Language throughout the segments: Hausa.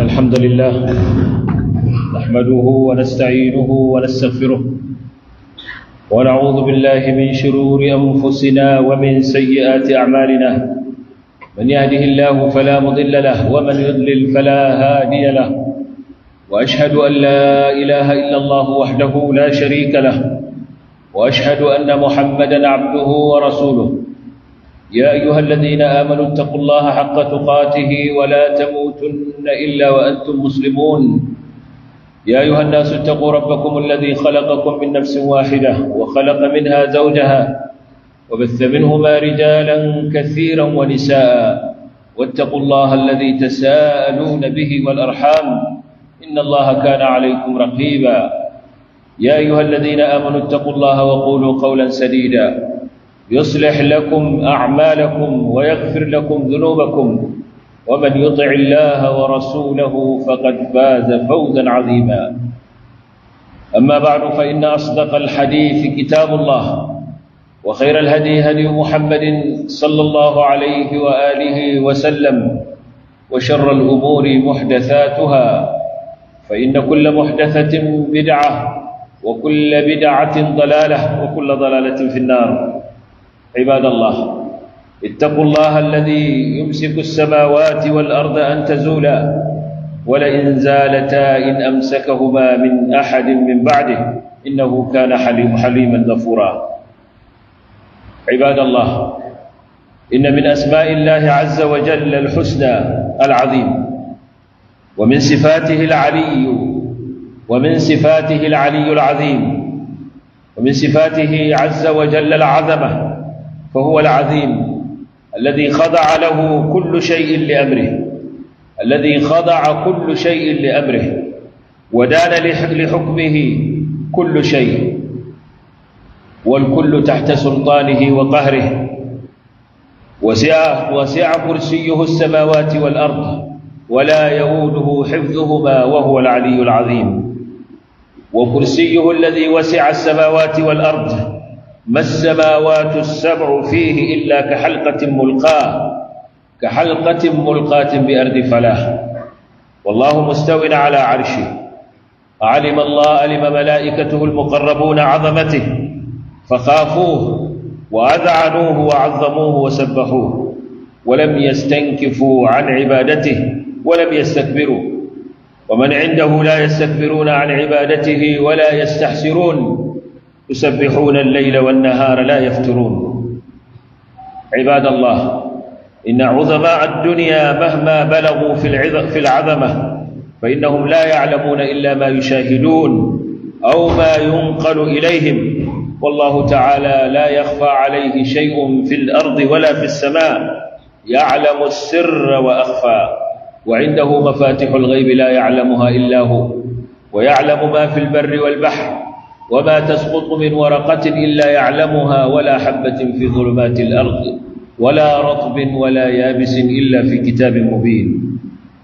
الحمد لله نحمده ونستعينه ونستغفره ونعوذ بالله من شرور أنفسنا ومن سيئات أعمالنا من يهده الله فلا مضل له ومن يضلل فلا هادي له وأشهد أن لا إله إلا الله وحده لا شريك له وأشهد أن محمدا عبده ورسوله يا أيها الذين آمنوا اتقوا الله حق تقاته ولا تموتن إلا وأنتم مسلمون يا أيها الناس اتقوا ربكم الذي خلقكم من نفس واحدة وخلق منها زوجها وبث منهما رجالا كثيرا ونساء واتقوا الله الذي تساءلون به والأرحام إن الله كان عليكم رقيبا يا أيها الذين آمنوا اتقوا الله وقولوا قولا سديدا يصلح لكم أعمالكم ويغفر لكم ذنوبكم ومن يطع الله ورسوله فقد فاز فوزا عظيما أما بعد فإن أصدق الحديث كتاب الله وخير الهدي هدي محمد صلى الله عليه وآله وسلم وشر الأمور محدثاتها فإن كل محدثة بدعة وكل بدعة ضلالة وكل ضلالة في النار عباد الله اتقوا الله الذي يمسك السماوات والأرض أن تزولا ولئن زالتا إن أمسكهما من أحد من بعده إنه كان حليم حليما غفورا عباد الله إن من أسماء الله عز وجل الحسنى العظيم ومن صفاته العلي ومن صفاته العلي العظيم ومن صفاته عز وجل العظمه فهو العظيم الذي خضع له كل شيء لأمره الذي خضع كل شيء لأمره ودان لحكمه كل شيء والكل تحت سلطانه وقهره وسع, وسع كرسيه السماوات والأرض ولا يؤوده حفظهما وهو العلي العظيم وكرسيه الذي وسع السماوات والأرض ما السماوات السبع فيه إلا كحلقة ملقاة كحلقة ملقاة بأرض فلاح والله مستو على عرشه علم الله علم ملائكته المقربون عظمته فخافوه وأذعنوه وعظموه وسبحوه ولم يستنكفوا عن عبادته ولم يستكبروا ومن عنده لا يستكبرون عن عبادته ولا يستحسرون يسبحون الليل والنهار لا يفترون عباد الله إن عظماء الدنيا مهما بلغوا في العظمة فإنهم لا يعلمون إلا ما يشاهدون أو ما ينقل إليهم والله تعالى لا يخفى عليه شيء في الأرض ولا في السماء يعلم السر وأخفى وعنده مفاتح الغيب لا يعلمها إلا هو ويعلم ما في البر والبحر وما تسقط من ورقة إلا يعلمها ولا حبة في ظلمات الأرض ولا رطب ولا يابس إلا في كتاب مبين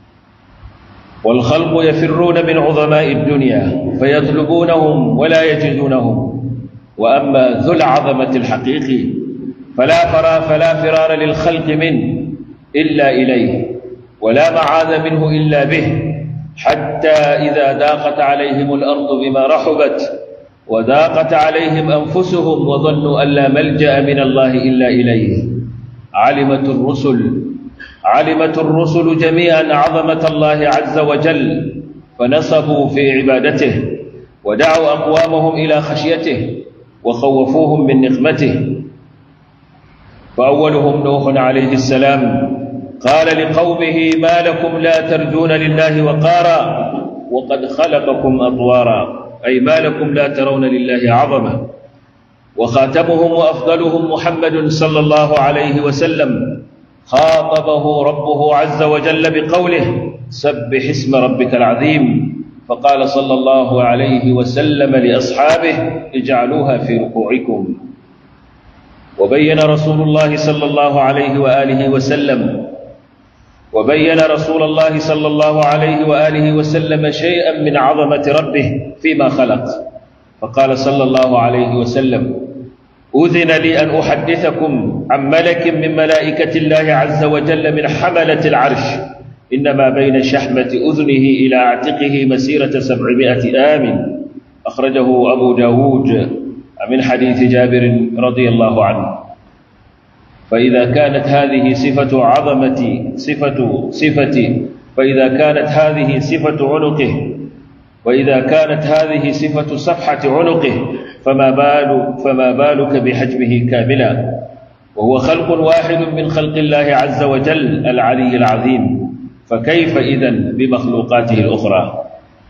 والخلق يفرون من عظماء الدنيا فيطلبونهم ولا يجدونهم وأما ذو العظمة الحقيقي فلا فرا فلا فرار للخلق منه إلا إليه ولا معاذ منه إلا به حتى إذا ضاقت عليهم الأرض بما رحبت وضاقت عليهم أنفسهم وظنوا أن لا ملجأ من الله إلا إليه علمت الرسل علمت الرسل جميعا عظمة الله عز وجل فنصبوا في عبادته ودعوا أقوامهم إلى خشيته وخوفوهم من نقمته فأولهم نوح عليه السلام قال لقومه ما لكم لا ترجون لله وقارا وقد خلقكم أطوارا أي ما لكم لا ترون لله عظمة وخاتمهم وأفضلهم محمد صلى الله عليه وسلم خاطبه ربه عز وجل بقوله سبح اسم ربك العظيم فقال صلى الله عليه وسلم لأصحابه اجعلوها في ركوعكم وبين رسول الله صلى الله عليه وآله وسلم وبين رسول الله صلى الله عليه وآله وسلم شيئا من عظمة ربه فيما خلق فقال صلى الله عليه وسلم أذن لي أن أحدثكم عن ملك من ملائكة الله عز وجل من حملة العرش إنما بين شحمة أذنه إلى عاتقه مسيرة سبعمائة آم أخرجه أبو داود من حديث جابر رضي الله عنه فإذا كانت هذه صفة عظمة صفة صفة فإذا كانت هذه صفة عنقه وإذا كانت هذه صفة صفحة عنقه فما بال فما بالك بحجمه كاملا وهو خلق واحد من خلق الله عز وجل العلي العظيم فكيف إذن بمخلوقاته الأخرى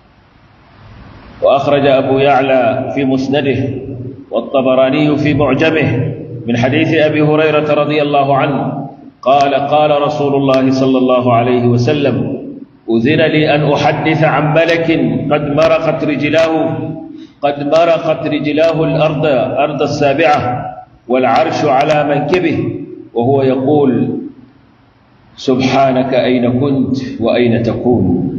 وأخرج أبو يعلى في مسنده والطبراني في معجمه من حديث أبي هريرة رضي الله عنه قال قال رسول الله صلى الله عليه وسلم أذن لي أن أحدث عن ملك قد مرقت رجلاه قد مرقت رجلاه الأرض أرض السابعة والعرش على منكبه وهو يقول سبحانك أين كنت وأين تكون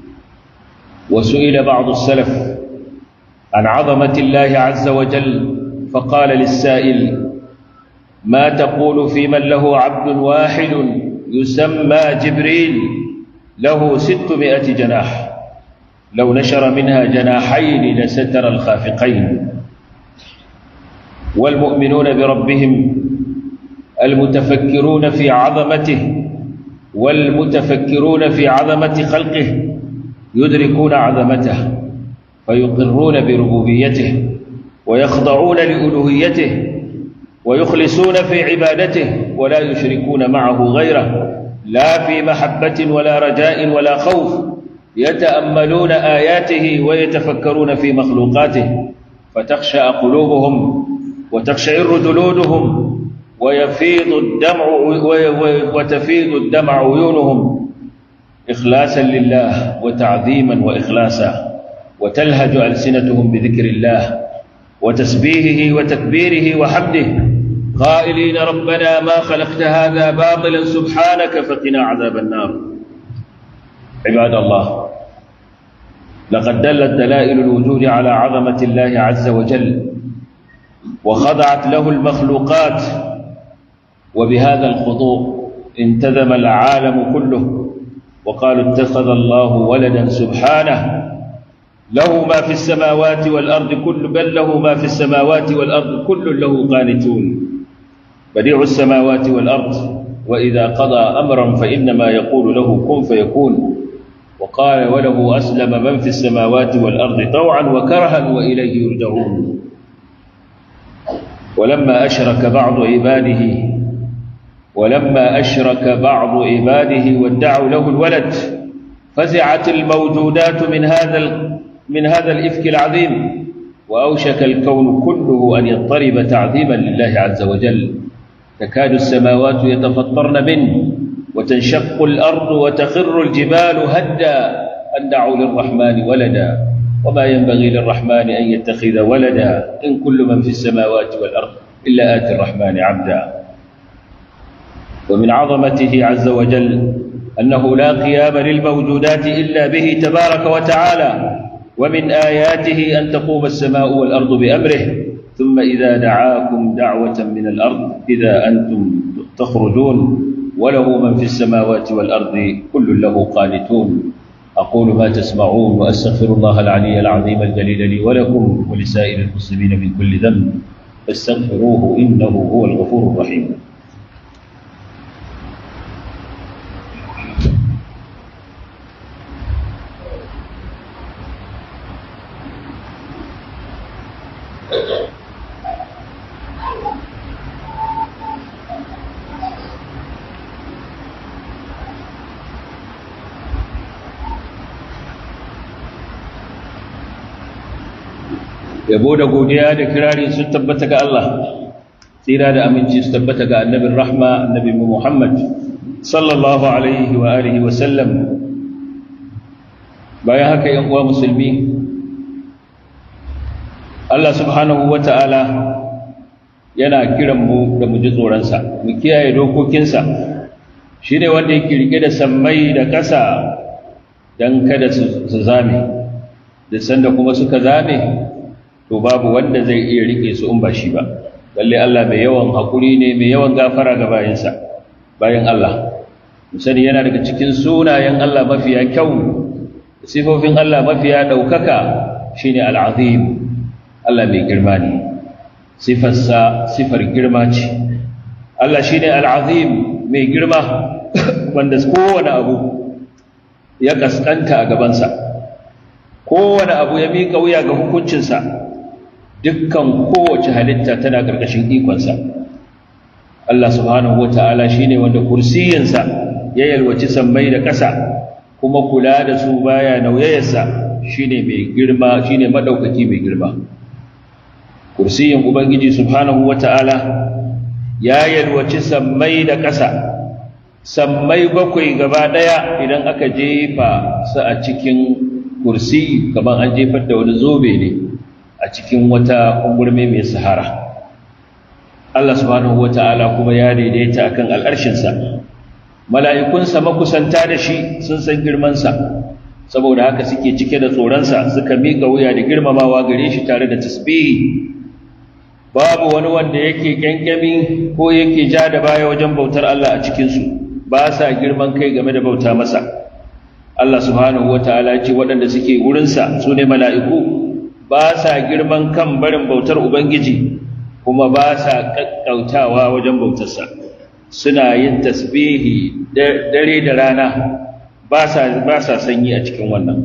وسئل بعض السلف عن عظمة الله عز وجل فقال للسائل ما تقول في من له عبد واحد يسمى جبريل له ستمائة جناح لو نشر منها جناحين لستر الخافقين والمؤمنون بربهم المتفكرون في عظمته والمتفكرون في عظمة خلقه يدركون عظمته فيقرون بربوبيته ويخضعون لألوهيته ويخلصون في عبادته ولا يشركون معه غيره لا في محبة ولا رجاء ولا خوف يتأملون آياته ويتفكرون في مخلوقاته فتخشى قلوبهم وتخشعر جلودهم ويفيض الدمع وتفيض الدمع عيونهم إخلاصا لله وتعظيما وإخلاصا وتلهج ألسنتهم بذكر الله وتسبيحه وتكبيره وحمده قائلين ربنا ما خلقت هذا باطلا سبحانك فقنا عذاب النار عباد الله لقد دلت دلائل الوجود على عظمة الله عز وجل وخضعت له المخلوقات وبهذا الخضوع انتذم العالم كله وقالوا اتخذ الله ولدا سبحانه له ما في السماوات والأرض كل بل له ما في السماوات والأرض كل له قانتون بديع السماوات والأرض وإذا قضى أمرا فإنما يقول له كن فيكون وقال وله أسلم من في السماوات والأرض طوعا وكرها وإليه يرجعون ولما أشرك بعض عباده ولما أشرك بعض عباده وادعوا له الولد فزعت الموجودات من هذا من هذا الإفك العظيم وأوشك الكون كله أن يضطرب تعظيما لله عز وجل تكاد السماوات يتفطرن منه وتنشق الأرض وتخر الجبال هدا أن دعوا للرحمن ولدا وما ينبغي للرحمن أن يتخذ ولدا إن كل من في السماوات والأرض إلا آتي الرحمن عبدا ومن عظمته عز وجل أنه لا قيام للموجودات إلا به تبارك وتعالى ومن آياته أن تقوم السماء والأرض بأمره ثم إذا دعاكم دعوة من الأرض إذا أنتم تخرجون وله من في السماوات والأرض كل له قانتون أقول ما تسمعون وأستغفر الله العلي العظيم الجليل لي ولكم ولسائر المسلمين من كل ذنب فاستغفروه إنه هو الغفور الرحيم yabo da godiya da kirari sun tabbata ga Allah tsira da aminci su tabbata ga annabin rahma annabi Muhammad sallallahu alaihi wa alihi wa sallam bayan haka yan uwa musulmi Allah subhanahu wa ta'ala yana kiran mu da mu ji tsoronsa mu kiyaye dokokinsa shi ne wanda yake rike da sammai da ƙasa don kada su zame da sanda kuma suka zame to babu wanda zai iya rike su in ba shi ba lalle Allah mai yawan hakuri ne mai yawan gafara ga bayansa bayan Allah musani yana daga cikin sunayen Allah mafiya kyau sifofin Allah mafiya ɗaukaka shine al'azim Allah mai girma ne sifarsa sifar girma ce Allah shine al'azim mai girma wanda kowane abu ya kaskanta a gabansa kowane abu ya miƙa wuya ga hukuncinsa dukkan kowace halitta tana ƙarƙashin ikonsa Allah subhanahu wata'ala shine wanda kursiyinsa ya yalwaci sammai da ƙasa kuma kula da su baya nauyayarsa shine mai girma shine madaukaki mai girma kursiyin ubangiji subhanahu wata'ala ya yalwaci sammai da ƙasa sammai bakwai gaba ɗaya idan aka jefa su a cikin kursi kamar an jefar da wani zobe ne a cikin wata ungurme mai sahara Allah subhanahu wata'ala kuma ya daidaita akan al'arshinsa mala'ikunsa makusanta da shi sun san girmansa saboda haka suke cike da tsoronsa suka miƙa wuya da girmamawa gare shi tare da tasbihi babu wani wanda yake ƙyanƙyami ko yake ja da baya wajen bautar Allah a cikinsu ba sa girman kai game da bauta masa Allah subhanahu wata'ala ce waɗanda suke wurinsa su ne mala'iku ba sa girman kan barin bautar Ubangiji kuma ba sa ƙaƙƙautawa wajen bautarsa suna yin tasbihi dare da rana ba sa sanyi a cikin wannan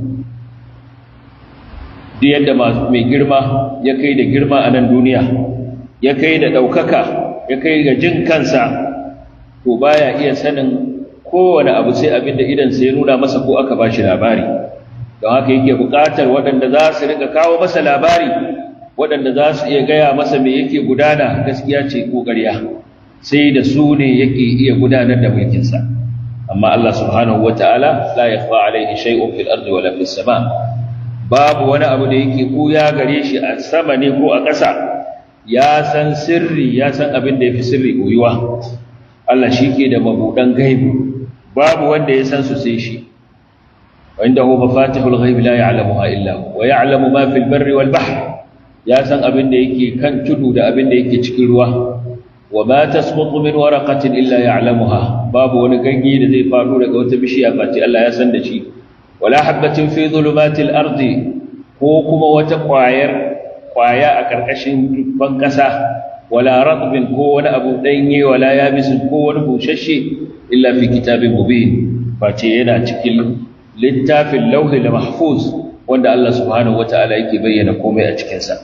duk yadda mai girma ya kai da girma a nan duniya ya kai da ɗaukaka ya kai ga jin kansa to baya iya sanin kowane abu sai abin da idansa ya nuna masa ko aka ba shi labari don haka yake buƙatar waɗanda za su rika kawo masa labari waɗanda za su iya gaya masa me yake gudana gaskiya ce ko ƙarya sai da su ne yake iya gudanar da mulkinsa amma Allah subhanahu wata'ala la yakhfa alayhi shay'un fil ardi wala fis sama babu wani abu da yake kuya gare shi a sama ne ko a ƙasa ya san sirri ya san abin da yafi sirri koyuwa Allah shike da mabudan gaibi babu wanda ya san su sai shi وعنده مفاتيح الغيب لا يعلمها إلا هو ويعلم ما في البر والبحر يا سن أبن ديكي كان تدو دا أبن ديكي تكلوا وما تسقط من ورقة إلا يعلمها باب ونقنقي لذي فارو لك وتبشي أفاتي الله يسن دشي ولا حبة في ظلمات الأرض كوكما وتقواير قوايا أكركشن فانكسا ولا رطب كون أبو ديني ولا يابس كون بوششي إلا في كتاب مبين فاتينا تكل littafin lauhi da mahfuz wanda Allah subhanahu wata'ala yake bayyana komai a cikinsa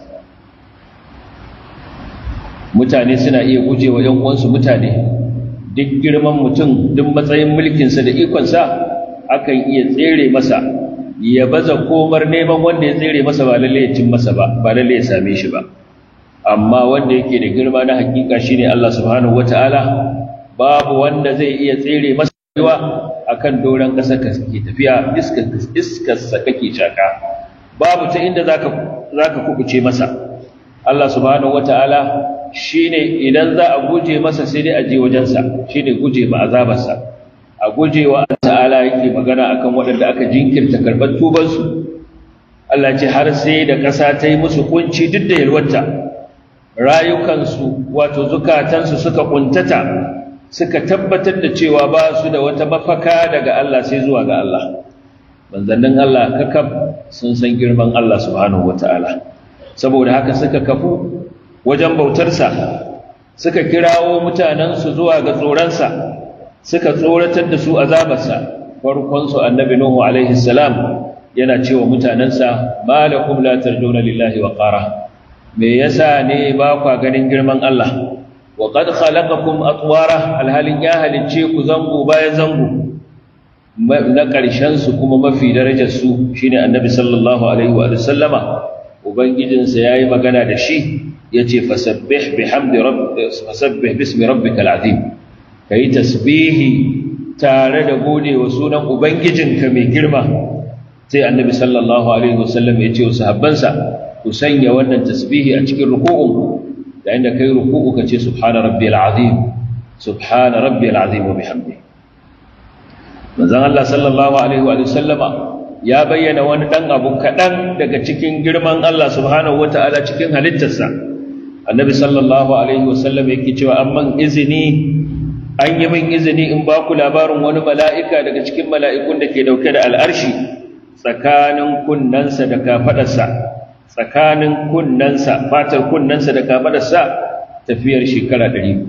mutane suna iya gujewa ‘yan uwansu mutane duk girman mutum duk matsayin mulkinsa da ikonsa akan iya tsere masa ya baza komar neman wanda ya tsere masa ba lalle ya cin masa ba ba lalle ya same shi ba amma wanda yake da girma na hakika shine Allah subhanahu wata'ala babu wanda zai iya tsere masa rayuwa akan doron ƙasa ka ke tafiya iskarsa kake shaka babu ta inda zaka zaka kubuce masa Allah subhanahu wata'ala shine idan za a guje masa sai dai a je wajensa shine guje ma azabarsa a guje wa ta'ala yake magana akan waɗanda aka jinkirta karɓar tubansu Allah ce har sai da ƙasa ta yi musu kunci duk da yalwata rayukansu wato zukatansu suka kuntata suka tabbatar da cewa ba su da wata mafaka daga Allah sai zuwa ga Allah manzannin Allah kakab sun san girman Allah subhanahu wata'ala saboda haka suka kafu wajen bautarsa suka kirawo mutanensu zuwa ga tsoronsa suka tsoratar da su azabarsa farkonsu annabi nuhu alaihi salam yana cewa mutanensa malakum la tarjuna lillahi wa qara me yasa ne ba kwa ganin girman Allah wa qad khalaqakum atwara alhalin ya halicce ku zango bayan zango na ƙarshen su kuma mafi darajar su shine annabi sallallahu alaihi wa sallama ubangijinsa yayi magana da shi yace fasabbih bihamdi rabbika fasabbih bismi rabbikal azim kai tasbihi tare da gode wa sunan ubangijinka mai girma sai annabi sallallahu alaihi wasallam ya ce wa sahabbansa ku sanya wannan tasbihi a cikin ruku'un da inda kai ruku'u ka ce subhana rabbiyal azim subhana rabbiyal azim wa bihamdi manzon Allah sallallahu alaihi wa sallama ya bayyana wani dan abu kadan daga cikin girman Allah subhanahu wataala cikin halittarsa annabi sallallahu alaihi wa sallam yake cewa amman izini an yi min izini in ba ku labarin wani mala'ika daga cikin mala'ikun da ke dauke da al'arshi tsakanin kunnensa da kafaɗarsa tsakanin kunnensa fatar kunnensa da kafaɗarsa tafiyar shekara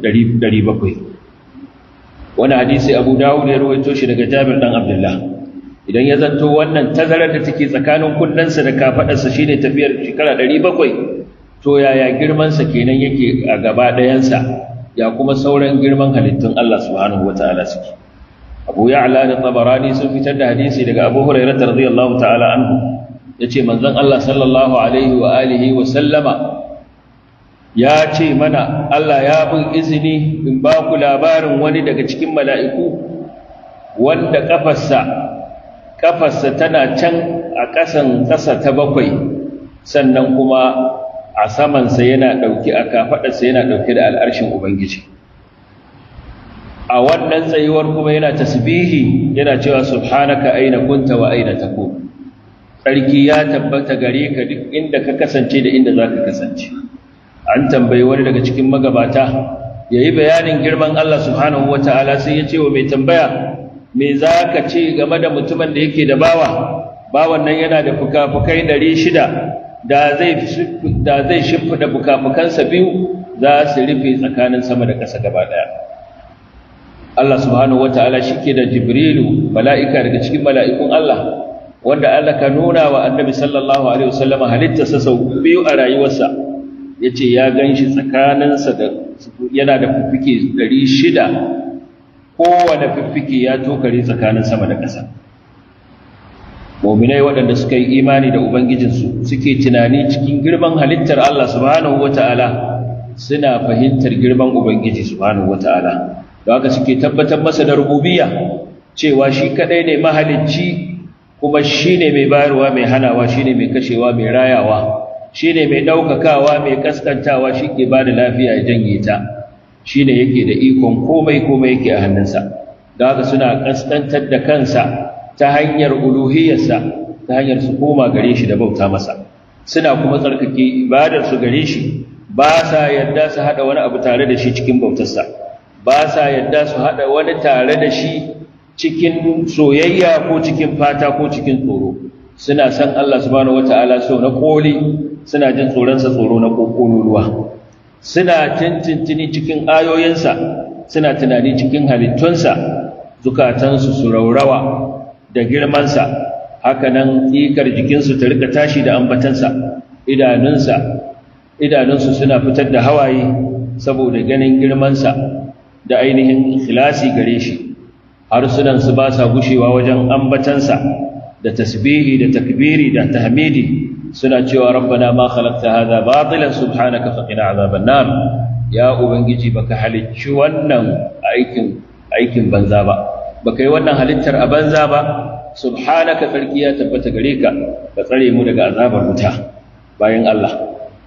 700 wani hadisi abu dawud ya rawaito shi daga jabir dan abdullah idan ya zanto wannan tazarar da take tsakanin kunnensa da kafaɗarsa shine tafiyar shekara 700 to yaya girmansa kenan yake a gaba ɗayansa ya kuma sauran girman halittun Allah subhanahu wata'ala suke Abu Ya'la da Tabarani sun fitar da hadisi daga Abu Hurairah radiyallahu ta'ala anhu yace manzon Allah sallallahu alaihi wa alihi wa sallama ya ce mana Allah ya bin izini in ba ku labarin wani daga cikin mala'iku wanda kafarsa kafarsa tana can a ƙasan ƙasa ta bakwai sannan kuma a samansa yana ɗauki a kafaɗarsa yana ɗauke da al'arshin Ubangiji. A wannan tsayuwar kuma yana tasbihi yana cewa subhanaka aina kunta wa aina tako. Tsarki ya tabbata gare ka duk inda ka kasance da inda za ka kasance. An tambayi wani daga cikin magabata, ya yi bayanin girman Allah subhanahu wa ta'ala sai ya ce wa mai tambaya, me za ka ce game da mutumin da yake da bawa, bawan nan yana da fuka-fukai ɗari shida da zai da zai shimfida bukafukansa biyu za su rufe tsakanin sama da ƙasa gaba ɗaya Allah subhanahu wataala shike da Jibrilu mala'ika daga cikin mala'ikun Allah wanda Allah ka nuna wa Annabi sallallahu alaihi wasallam halittarsa sau biyu a rayuwarsa yace ya ganshi tsakaninsa da yana da fiffike 600 kowane fiffike ya tokare tsakanin sama da ƙasa muminai waɗanda suka yi imani da ubangijinsu suke tunani cikin girman halittar Allah subhanahu wata'ala suna fahimtar girman ubangiji subhanahu wata'ala da haka suke tabbatar masa da rububiyya cewa shi kadai ne mahalicci kuma shine mai bayarwa mai hanawa shine mai kashewa mai rayawa shine mai daukakawa mai kaskantawa shike ba da lafiya ya janye ta shine yake da ikon komai komai yake a hannunsa da haka suna kaskantar da kansa ta hanyar uluhiyarsa ta hanyar su koma gare shi da bauta masa suna kuma tsarkake ibadar su gare shi ba sa yadda su hada wani abu tare da shi cikin bautarsa ba sa yadda su hada wani tare da shi cikin soyayya ko cikin fata ko cikin tsoro suna san Allah subhanahu wataala so na koli suna jin tsoronsa tsoro na kokololuwa suna tintintini cikin ayoyinsa suna tunani cikin halittunsa zukatansu su raurawa da girmansa haka nan tsikar jikinsu ta rika tashi da ambatansa idanunsa idanunsu suna fitar da hawaye saboda ganin girmansa da ainihin ikhlasi gare shi harsunansu ba sa gushewa wajen ambatansa da tasbihi da takbiri da tahmidi suna cewa rabbana ma khalaqta hadha batilan subhanaka faqina azaban nar ya ubangiji baka halicci wannan aikin aikin banza ba baka yi wannan halittar a banza ba subhanaka tsarki ya tabbata gare ka ka tsare mu daga azabar wuta bayan Allah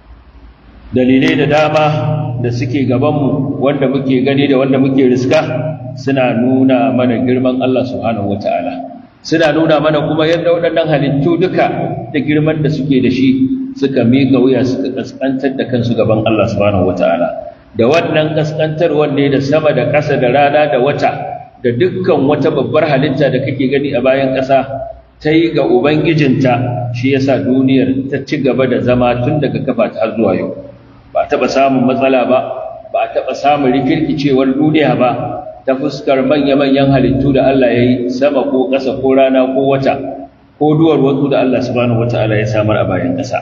dalilai da dama da suke gabanmu wanda muke gani da wanda muke riska suna nuna mana girman Allah subhanahu wataala suna nuna mana kuma yadda waɗannan halittu duka da girman da suke da shi suka miƙa wuya suka kaskantar da kansu gaban Allah subhanahu wataala da wannan kaskantarwar ne da sama da ƙasa da rana da wata da dukkan wata babbar halitta da kake gani a bayan ƙasa ta yi ga Ubangijinta shi yasa duniyar ta ci gaba da zama tun daga kafa ta har zuwa yau ba a taɓa samun matsala ba ba a taɓa samun rikirkicewar duniya ba ta fuskar manya-manyan halittu da Allah ya yi sama ko ƙasa ko rana ko wata ko duwar wasu da Allah subhanahu wata'ala ya samar a bayan ƙasa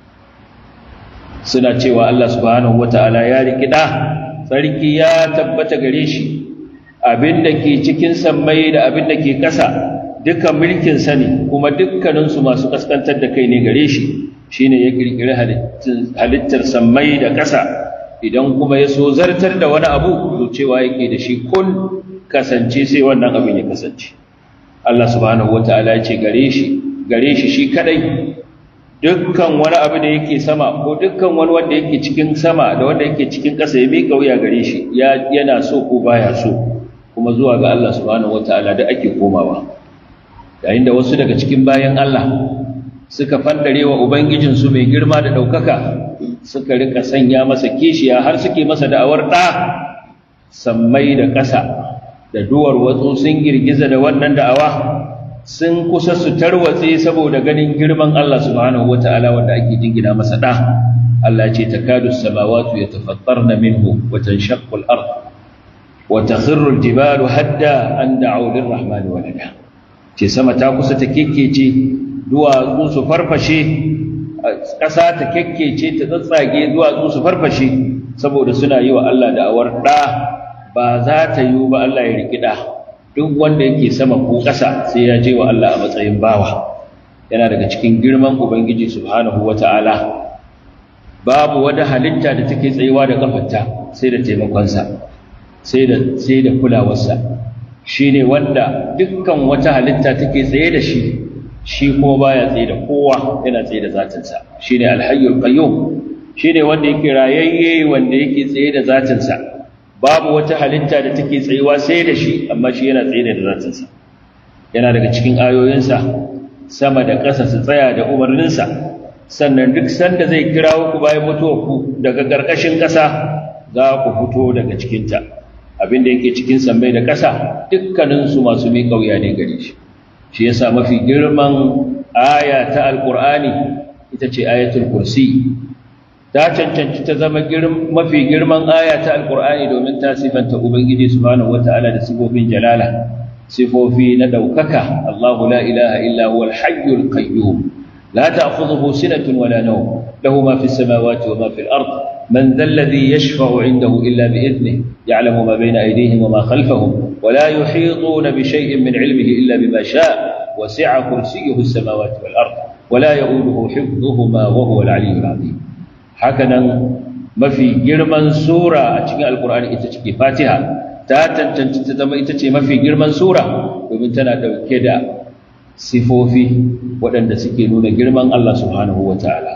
suna cewa Allah subhanahu wata'ala ya rikida sarki ya tabbata gare shi abin da ke cikin sammai da abin da ke ƙasa dukkan mulkin sani kuma dukkaninsu masu kaskantar da kai ne gare shi shine ya kirkiri halittar sammai da ƙasa idan kuma ya so zartar da wani abu to cewa yake da shi kun kasance sai wannan abin ya kasance Allah subhanahu wataala ya ce gare shi gare shi shi kadai dukkan wani abu da yake sama ko dukkan wani wanda yake cikin sama da wanda yake cikin ƙasa ya miƙa wuya gare shi yana so ko baya so kuma zuwa ga Allah subhanahu wataala da ake komawa yayin da wasu daga cikin bayan Allah suka fandare wa ubangijinsu mai girma da ɗaukaka suka rika sanya masa kishiya har suke masa da'awar ɗa sammai da ƙasa da duwar watsu sun girgiza da wannan da'awa sun kusa su tarwatse saboda ganin girman Allah subhanahu wata'ala wanda ake jingina masa da Allah ce takadu samawati yatafattarna minhu wa tanshaqqu al-ard wa takhirru al-jibalu hadda an da'u lir-rahmani walada ce sama ta kusa ta kekkece duwatsu su farfashe ƙasa ta kekkece ta tsatsage duwatsu su farfashe saboda suna yi wa Allah da'awar da ba za ta yi ba Allah ya riki da duk wanda yake sama ko ƙasa sai ya je wa Allah a matsayin bawa yana daga cikin girman ubangiji subhanahu wata'ala babu wata halitta da take tsayuwa da kafarta sai da taimakonsa sai da sai da kulawarsa shine wanda dukkan wata halitta take tsaye da shi shi kuma baya tsaye da kowa yana tsaye da zatinsa shine alhayyul qayyum shine wanda yake rayayye wanda yake tsaye da zatinsa babu wata halitta da take tsayuwa sai da shi amma shi yana tsaye da zatinsa yana daga cikin ayoyinsa sama da ƙasa su tsaya da umarninsa sannan duk sanda zai kirawo ku bayan mutuwar ku daga ƙarƙashin ƙasa za ku fito daga cikinta abin da yake cikin sammai da ƙasa dukkaninsu masu mai ƙauya ne gare shi shi yasa mafi girman aya ta alƙur'ani ita ce ayatul kursi ta cancanci ta zama mafi girman aya ta alkur'ani domin ta sifanta ubangiji subhanahu wata'ala da sifofin jalala sifofi na daukaka Allahu la ilaha illa huwa al-hayyul qayyum la ta'khudhuhu sinatun wala nawm lahu ma fis samawati wa ma fil ard man dhal ladhi yashfa'u 'indahu illa bi idhnihi ya'lamu ma bayna aydihim wa ma khalfahum wa la yuhituna bi shay'in min 'ilmihi illa bima sha'a wasi'a kursiyyuhu as-samawati wal ard wa la ya'uduhu hifdhuhuma wa huwa al-'aliyyul 'azim hakanan mafi girman sura a cikin alkur'ani ita ce fatiha ta tantance ta zama ita ce mafi girman sura domin tana dauke da sifofi waɗanda suke nuna girman Allah subhanahu wa ta'ala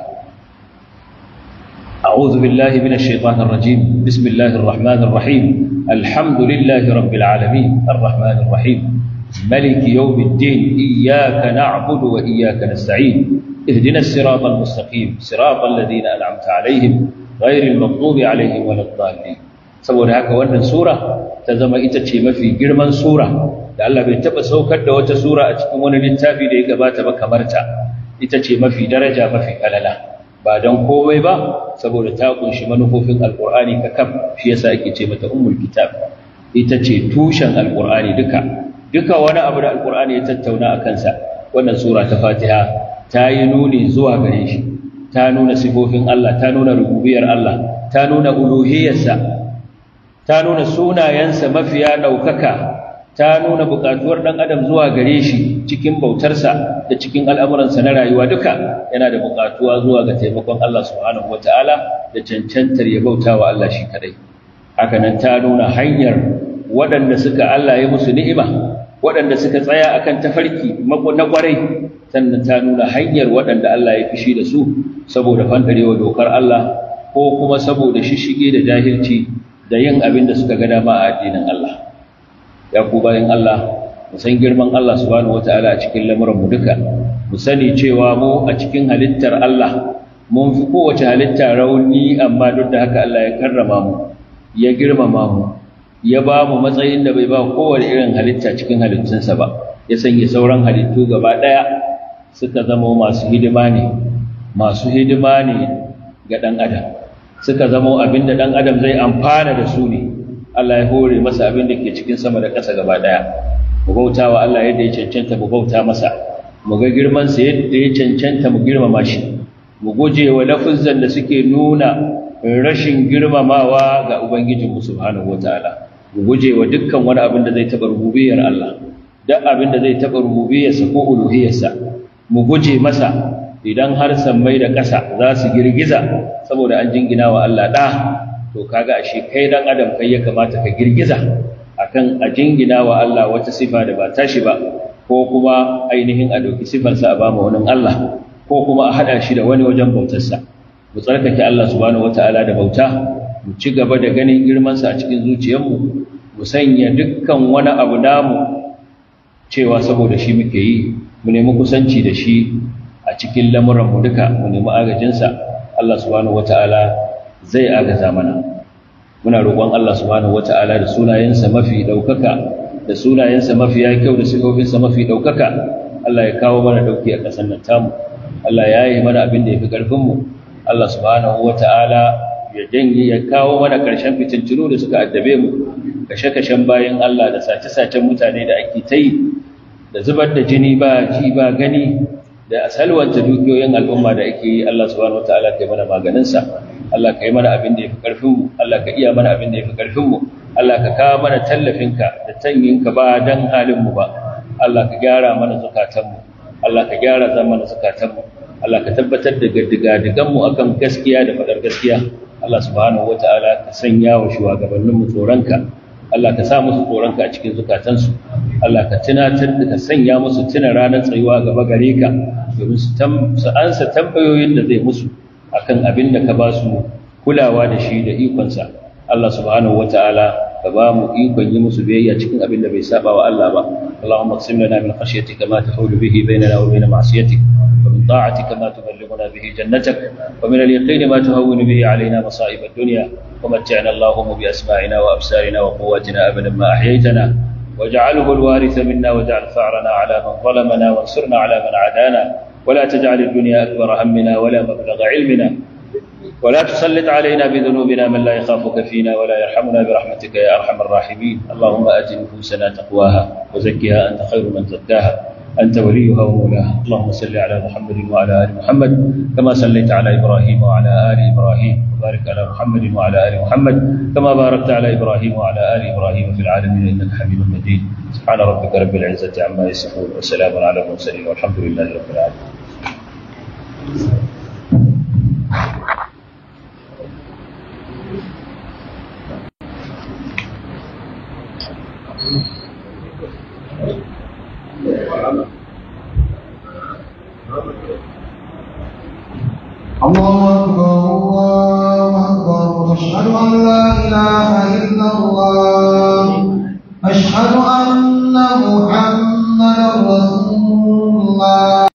أعوذ بالله من الشيطان الرجيم بسم الله الرحمن الرحيم الحمد لله رب العالمين الرحمن الرحيم ملك يوم الدين إياك نعبد وإياك نستعين اهدنا الصراط المستقيم صراط الذين أنعمت عليهم غير المغضوب عليهم ولا الضالين saboda haka wannan sura ta zama ita ce mafi girman sura da Allah bai taba saukar da wata sura a cikin wani littafi da ya gabata ba kamar ta ita ce mafi daraja mafi kalala ba don komai ba saboda ta kunshi manufofin alkur'ani kakaf shi yasa ake ce mata ummul kitab ita ce tushen alkur'ani duka duka wani abu da alkur'ani ya tattauna a kansa wannan sura ta fatiha ta yi nuni zuwa gare shi ta nuna sifofin Allah ta nuna rububiyar Allah ta nuna uluhiyarsa ta nuna sunayensa mafiya ɗaukaka ta nuna buƙatuwar ɗan adam zuwa gare shi cikin bautarsa da cikin al'amuransa na rayuwa duka yana da buƙatuwa zuwa ga taimakon Allah subhanahu wata'ala da cancantar ya bauta wa Allah shi kadai haka nan ta nuna hanyar waɗanda suka Allah ya musu ni'ima waɗanda suka tsaya akan tafarki na ƙwarai sannan ta nuna hanyar waɗanda Allah ya fishi da su saboda fandarewa dokar Allah ko kuma saboda shishige da jahilci da yin abin da suka ga dama a addinin Allah ya ku bayan Allah mu san girman Allah subhanahu wataala a cikin lamuran mu duka mu sani cewa mu a cikin halittar Allah mun fi kowace halitta rauni amma duk da haka Allah ya karrama mu ya girmama mu ya ba mu matsayin da bai ba kowane irin halitta cikin halittunsa ba ya sanya sauran halittu gaba ɗaya suka zama masu hidima ne masu hidima ne ga ɗan adam suka zama abin da ɗan adam zai amfana da su ne Allah ya hore masa abin da ke cikin sama da ƙasa gaba ɗaya mu bauta wa Allah yadda ya cancanta mu bauta masa mu ga girmansa yadda ya cancanta mu girmama shi mu guje wa lafuzan da suke nuna rashin girmamawa ga Ubangijinmu subhanahu wataala mu guje wa dukkan wani abin da zai taɓa rububiyar Allah duk abin da zai taɓa rububiyarsa ko uluhiyarsa mu guje masa idan har sammai da ƙasa za su girgiza saboda an jingina wa Allah ɗa to kaga ashe kai dan adam kai ya kamata ka girgiza akan a jingina wa Allah wata sifa da ba tashi ba ko kuma ainihin a ɗauki sifarsa a bama wani Allah ko kuma a haɗa shi da wani wajen bautarsa mu tsarkake Allah subhanahu wataala da bauta mu ci gaba da ganin girmansa a cikin zuciyarmu mu sanya dukkan wani abu namu cewa saboda shi muke yi mu nemi kusanci da shi a cikin lamuranmu duka mu nemi agajinsa Allah subhanahu wata'ala zai agaza mana muna roƙon Allah subhanahu wata'ala da sunayensa mafi ɗaukaka da sunayensa mafi ya kyau da sifofinsa mafi ɗaukaka Allah ya kawo mana ɗauki a ƙasar nan tamu Allah ya yi mana abin da ya fi ƙarfinmu Allah subhanahu wata'ala ya janye ya kawo mana ƙarshen fitintunu da suka addabe mu kashe-kashen bayan Allah da sace-sacen mutane da ake ta yi da zubar da jini ba ji ba gani da asalwanta dukiyoyin al'umma da ake yi Allah subhanahu wata'ala kai mana maganinsa Allah ka yi mana abin da ya fi ƙarfinmu Allah ka iya mana abin da ya fi ƙarfinmu Allah ka kawo mana tallafinka da tanyinka ba don halinmu ba Allah ka gyara mana zukatanmu Allah ka gyara zamana zukatanmu Allah ka tabbatar da gaddiga-diganmu akan gaskiya da faɗar gaskiya Allah subhanahu wata'ala ka sanya wa shugabanninmu tsoronka Allah ka sa musu tsoronka a cikin zukatansu Allah ka tunatar da ka sanya musu tuna ranar tsayuwa gaba gare ka domin su ansa tambayoyin da zai musu akan abin da ka ba su kulawa da shi da ikonsa Allah subhanahu wata'ala ka ba mu ikon yi musu biyayya cikin abin da bai saba wa Allah ba Allahumma qsim lana min khashyatika ma tahulu bihi bainana wa bain ma'siyatik wa min ta'atika ma tuballighuna bihi jannatak wa min al-yaqin ma tuhawwinu bihi alaina masa'ib ad-dunya wa mat'ana Allahumma bi asma'ina wa absarina wa quwwatina abadan ma ahyaytana واجعله الوارث منا واجعل ثأرنا على من ظلمنا وانصرنا على من عادانا ولا تجعل الدنيا أكبر همنا ولا مبلغ علمنا ولا تسلط علينا بذنوبنا من لا يخافك فينا ولا يرحمنا برحمتك يا أرحم الراحمين اللهم آت نفوسنا تقواها وزكها أنت خير من زكاها أنت وليها ومولاها اللهم صل على محمد وعلى آل محمد كما صليت على إبراهيم وعلى آل إبراهيم وبارك على محمد وعلى آل محمد كما باركت على إبراهيم وعلى آل إبراهيم في العالمين إنك حميد مجيد سبحان ربك رب العزة عما يصفون وسلام على المرسلين والحمد لله رب العالمين الله أكبر الله أكبر أشهد أن لا إله إلا الله أشهد أن